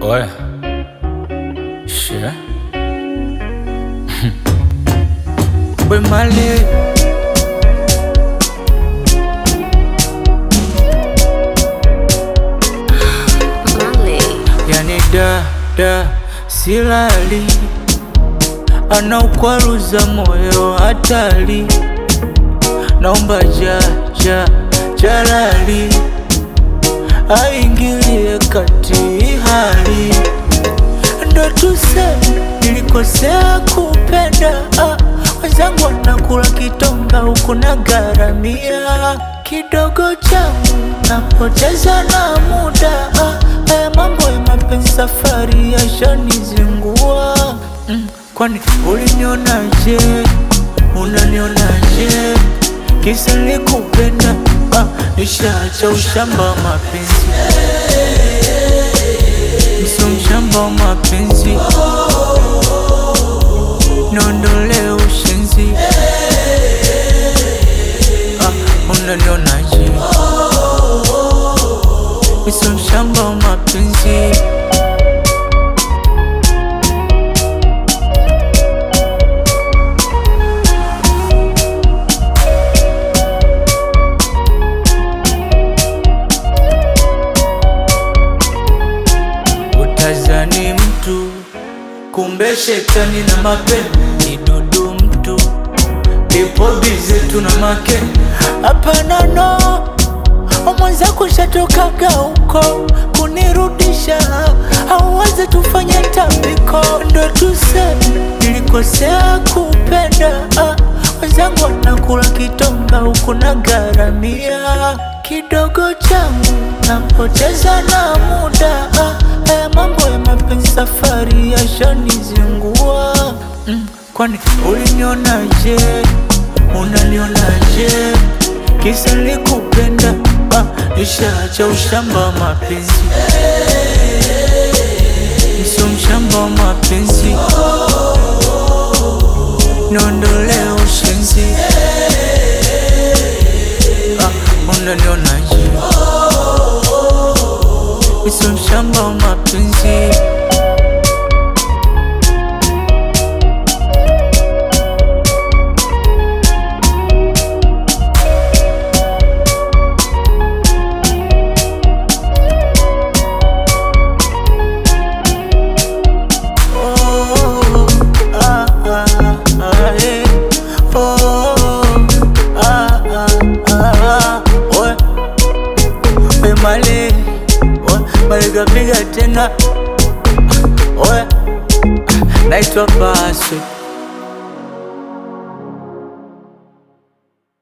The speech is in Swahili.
Ouais. Shit. Boy Marley. Marley. Yani da da silali, anaukwaruza moyo hatari, naomba ja ja jalali aingilie kati hali, ndo tuseme nilikosea kupenda ah, wenzangu wanakula kitonga huku na garamia kidogo changu napoteza na muda ah, haya mambo ya mapenzi safari yashanizingua mm, kwani ulinionaje unanionaje kisa nilikupenda ah, nishaacha ushamba wa mapenzi Niso mshamba wa mapenzi Niondole ushenzi ah, Unanionaje Niso mshamba wa mapenzi Utazani mtu kumbe shetani na mapeni ni dudu mtu ipo bize tuna make hapana no mwenzako shatokaga huko kunirudisha auweze tufanye tambiko ndo tuseme nilikosea kupenda ah, wenzangu wanakula kitonga huku na garamia kidogo changu napoteza na muda ah, haya mambo ya mapenzi safari yashanizingua mm, kwani ulinionaje unanionaje kisa nilikupenda ah, nishaacha ushamba wa mapenzi Niso mshamba wa mapenzi niondole ushenzi ah, unanionaje Niso mshamba wa mapenzi Oh, ah, ah, ah, eh. Oh, ah, ah, ah, we. We Male, we, Male kapiga tena we, naitwa Paswe